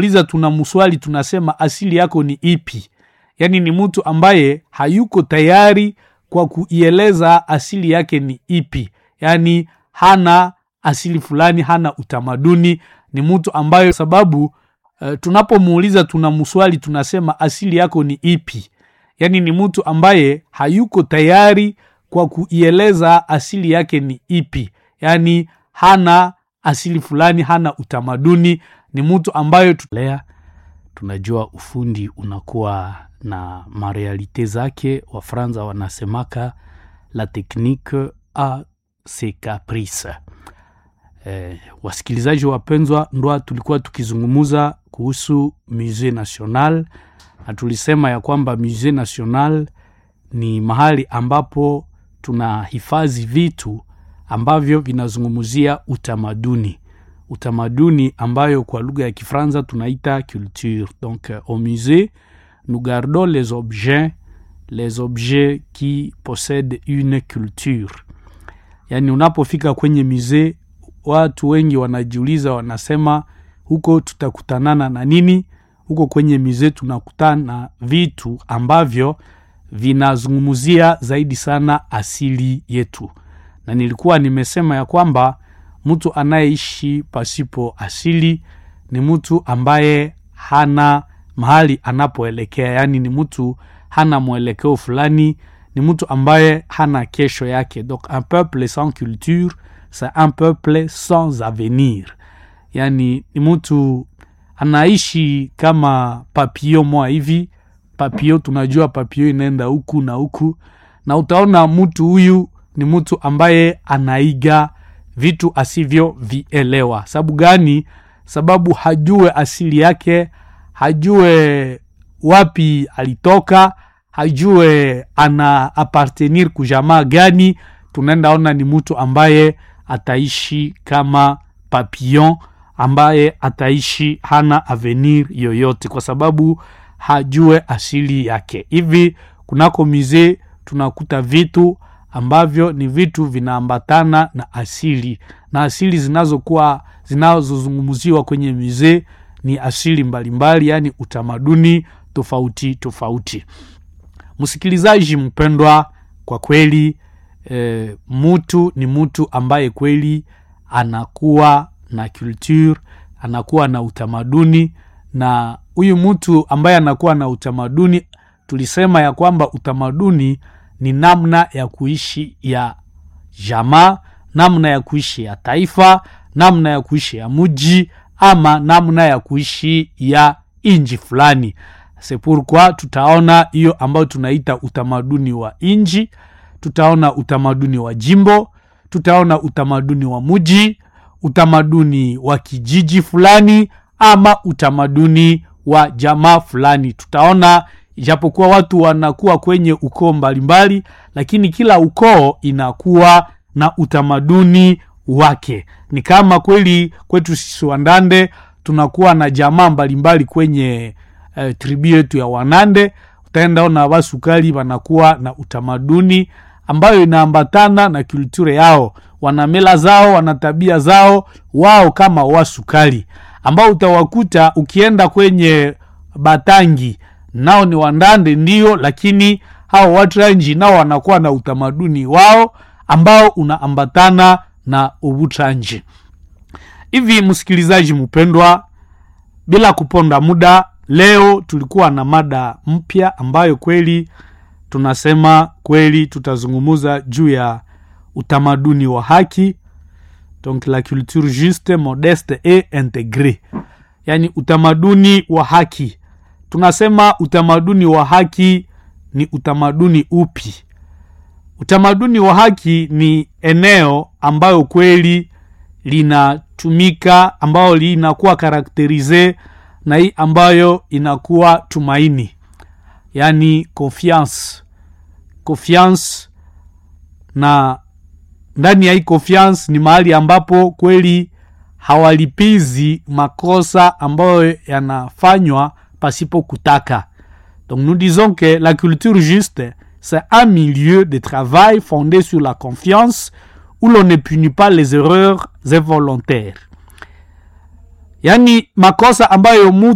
liza tuna mswali tunasema asili yako ni ipi yaani ni mtu ambaye hayuko tayari kwa kuieleza asili yake ni ipi yaani hana asili fulani hana utamaduni ni mtu ambayo sababu uh, tunapomuuliza tuna mswali tunasema asili yako ni ipi yaani ni mtu ambaye hayuko tayari kwa kuieleza asili yake ni ipi yaani hana asili fulani hana utamaduni ni mtu ambayo tulea tunajua ufundi unakuwa na marealite zake wafranza wanasemaka la technique a ses caprices eh, wasikilizaji wapenzwa ndwa tulikuwa tukizungumuza kuhusu musée national na tulisema ya kwamba musée national ni mahali ambapo tunahifadhi vitu ambavyo vinazungumzia utamaduni utamaduni ambayo kwa lugha ya kifranza tunaita culture donc euh, au musée nous gardons les objets les objets qui possèdent une culture yaani unapofika kwenye musée watu wengi wanajiuliza wanasema huko tutakutanana na nini huko kwenye musée tunakutana na vitu ambavyo vinazungumzia zaidi sana asili yetu na nilikuwa nimesema ya kwamba mtu anayeishi pasipo asili ni mtu ambaye hana mahali anapoelekea yaani ni mtu hana mwelekeo fulani ni mtu ambaye hana kesho yake donc un peuple sans culture c'est un peuple sans avenir yaani ni mtu anaishi kama papio moa hivi papio tunajua papio inaenda huku na huku na utaona mtu huyu ni mtu ambaye anaiga vitu asivyovielewa sababu gani sababu hajue asili yake hajue wapi alitoka hajue ana apartenir kujamaa gani tunaenda ona ni mtu ambaye ataishi kama papillon ambaye ataishi hana avenir yoyote kwa sababu hajue asili yake hivi kunako mizee tunakuta vitu ambavyo ni vitu vinaambatana na asili na asili zinazokuwa zinazozungumziwa kwenye mizee ni asili mbalimbali yaani utamaduni tofauti tofauti msikilizaji mpendwa kwa kweli e, mtu ni mtu ambaye kweli anakuwa na culture anakuwa na utamaduni na huyu mtu ambaye anakuwa na utamaduni tulisema ya kwamba utamaduni ni namna ya kuishi ya jamaa namna ya kuishi ya taifa namna ya kuishi ya mji ama namna ya kuishi ya inji fulani sepurkwa tutaona hiyo ambayo tunaita utamaduni wa inji tutaona utamaduni wa jimbo tutaona utamaduni wa mji utamaduni wa kijiji fulani ama utamaduni wa jamaa fulani tutaona ijapokuwa watu wanakuwa kwenye ukoo mbalimbali lakini kila ukoo inakuwa na utamaduni wake ni kama kweli kwetu sisi wandande tunakuwa na jamaa mbalimbali kwenye uh, tribu yetu ya wanande utaenda ona wasukali wanakuwa na utamaduni ambayo inaambatana na kulture yao wana mila zao wana tabia zao wao kama wasukali ambao utawakuta ukienda kwenye batangi nao ni wandande ndio lakini hao watranji nao wanakuwa na utamaduni wao ambao unaambatana na ubutranji hivi msikilizaji mpendwa bila kuponda muda leo tulikuwa na mada mpya ambayo kweli tunasema kweli tutazungumuza juu ya utamaduni wa haki donc la culture juste modeste et integre yaani utamaduni wa haki tunasema utamaduni wa haki ni utamaduni upi utamaduni wa haki ni eneo ambayo kweli linatumika ambayo linakuwa karakterize na hii ambayo inakuwa tumaini yaani confiance confiance na ndani ya hii confiance ni mahali ambapo kweli hawalipizi makosa ambayo yanafanywa pasipo kutaka donc nous disons que la culture juste c'est un milieu de travail fondé sur la confiance où l'on ne punit pas les erreurs involontaires yaani makosa ambayo